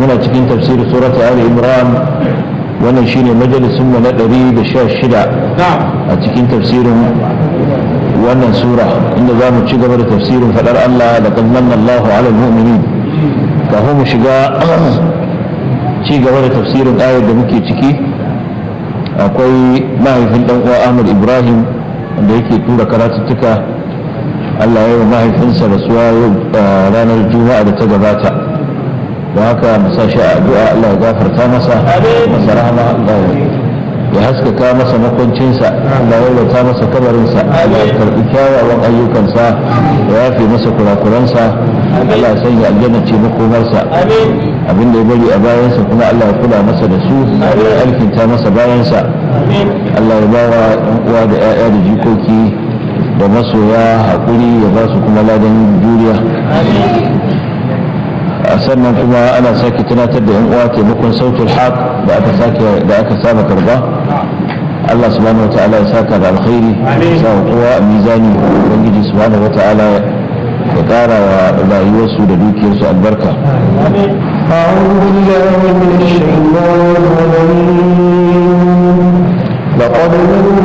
muna cikin tafsir surat ali imran wannan shine majalisun mu na 116 a cikin tafsirin wannan sura inda za mu ci gaba da tafsirin fadar Allah da manna Allahu ala mu'minin kafin mu shiga ci gaba da tafsirin ayar da muke ciki akwai mahaifin dan uwa Ahmad Ibrahim wanda yake tura karatuttuka Allah ya yi mahaifinsa rasuwa ranar juma'a da ta gabata da haka masa shi a addu'a Allah ya gafarta masa masa rahama Allah ya haskaka masa makwancinsa Allah ya lauta masa kabarinsa Allah ya karɓi kyawawan ayyukansa ya yafe masa kurakuransa Allah ya sanya aljanna ce makomarsa abin da ya bari a bayansa kuma Allah ya kula masa da su ya alkinta masa bayansa Allah ya bawa ɗan uwa da 'ya'ya da jikoki da masoya haƙuri ya ba su kuma ladan juriya sannan kuma ana sake tunatar da 'yan uwa taimakon sautul haq da aka sake da aka saba karba Allah subhanahu wa ta'ala ya saka da alkhairi sa kowa a mizani ubangiji subhanahu wa ta'ala ya kara wa rayuwarsu da dukiyarsu albarka أعوذ بالله من الشيطان الرجيم لقد